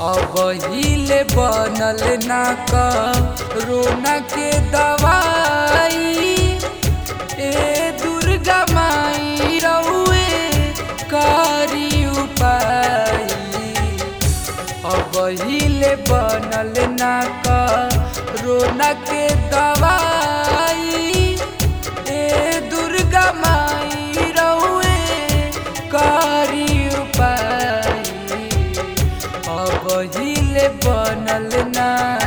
अब हिले बनल ना रोना के दवाई ए दुर्गा माई रउए करी उपाय अब हिले बनल ना रोना के दवाई ए दुर्गा माई रउए करी उपाय अब हिले बनल ना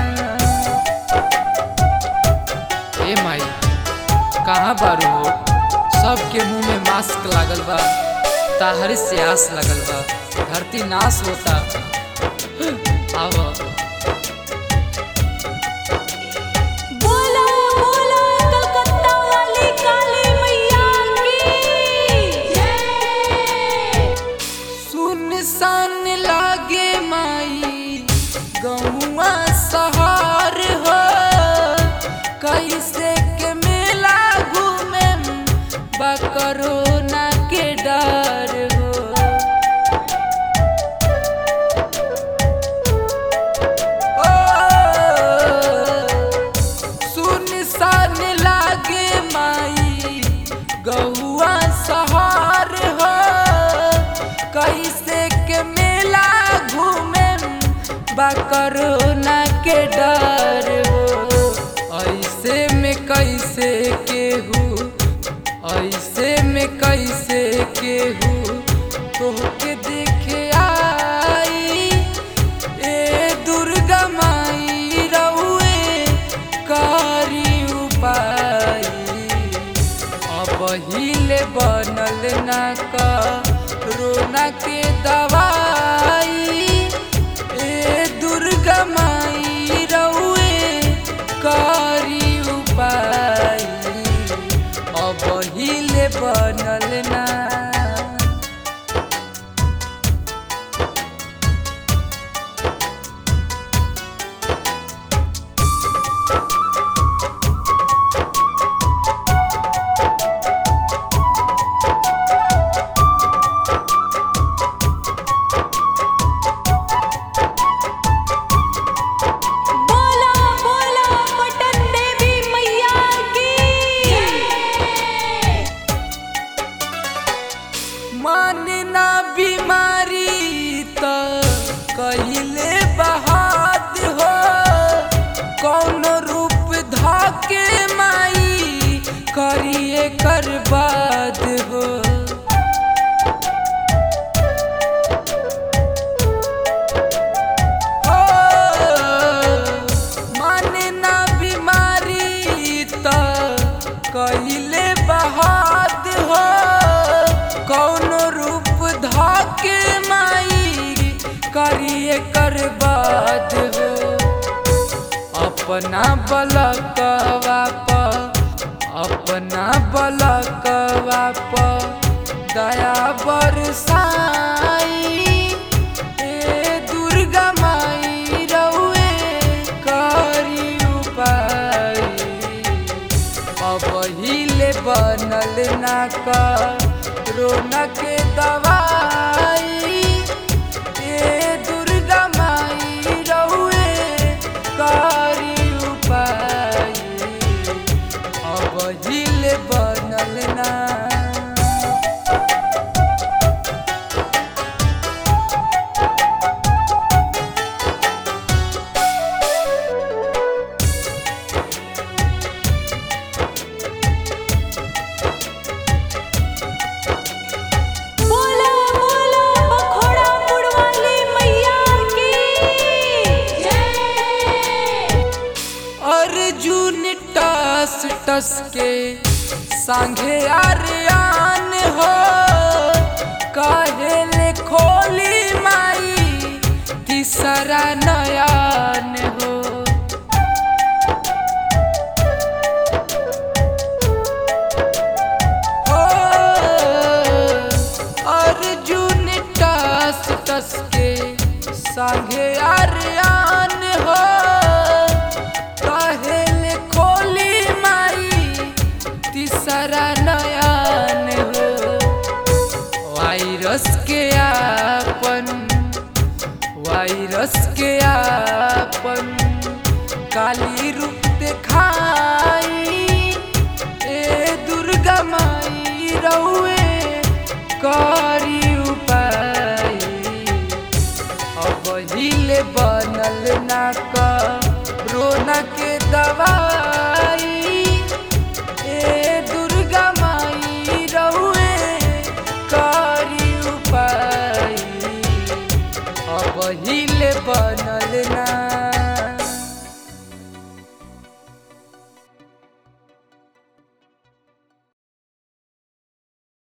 ए माई कहाँ बारू हो सबके मुंह में मास्क लागल बा ताहरे से आस लगल बा धरती नाश होता आवा बोला बोला कलकत्ता वाली काली मैया की जय सुनसान लागे माई गौआ सहार हो कैसे के मेला घूमे बकरोना के डर हो ओ, सुनसान लागे माई गौआ सहार हो कैसे के मेला घूमे बकरोना के डर हो ऐसे में कैसे केहू ऐसे में कैसे केहू तोहके देखे आई ए दुर्गा माई रउए करी उपाय अब हिले बनल ना रोना के दवाई ए दुर्गा माई रउए करी उपाय अब हिले बनल ना बोला बोला पटन देवी मैया की जय मानना बीमारी त कहिले बहाद हो कौन रूप धाके माई करिए कर बाद हो ओ, मानना बीमारी त कहिले बहाद हो कौन रूप धाके माई करिए कर बाद हो अपना बलकवा प अपना बलकवा प दया बरसाई ए दुर्गा माई रउए करी उपाय अब हिले बनल ना रोना के दवाई ए दुर्गा माई रउए करी उपाय अब हिले बनल ना बोला बोला बखोड़ा वाली मैया की जय अर्जुन टस टस के संगे आर्यान हो कहेले खोली माई तीसरा नयान हो ओ, अर्जुन टस टस के संगे आर्यान हो कहेले खोली माई तीसरा नयान हो वायरस के आपन वायरस वायरस के आपन काली रूप दिखाई ए दुर्गा माई रउए करी उपाय अब हिले बनल ना रोना के दवाई ए दुर्गा माई रउए करी उपाय अब हिले बनल ना